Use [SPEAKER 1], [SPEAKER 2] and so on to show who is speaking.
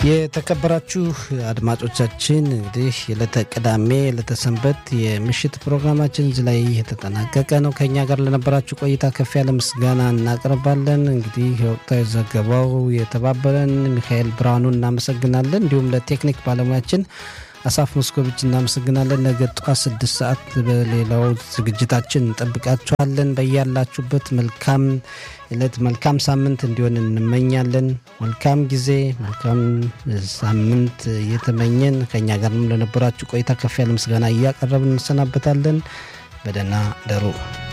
[SPEAKER 1] የተከበራችሁ አድማጮቻችን እንግዲህ የዕለተ ቅዳሜ የዕለተ ሰንበት የምሽት ፕሮግራማችን እዚህ ላይ የተጠናቀቀ ነው። ከእኛ ጋር ለነበራችሁ ቆይታ ከፍ ያለ ምስጋና እናቀርባለን። እንግዲህ የወቅታዊ ዘገባው የተባበረን ሚካኤል ብርሃኑ እናመሰግናለን። እንዲሁም ለቴክኒክ ባለሙያችን አሳፍ ሞስኮቪች እናመሰግናለን። ነገ ጠዋት ስድስት ሰዓት በሌላው ዝግጅታችን እንጠብቃችኋለን። በያላችሁበት መልካም ዕለት መልካም ሳምንት እንዲሆን እንመኛለን። መልካም ጊዜ፣ መልካም ሳምንት እየተመኘን ከእኛ ጋር ለነበራችሁ ቆይታ ከፍ ያለ ምስጋና እያቀረብን እንሰናበታለን። በደህና ደሩ።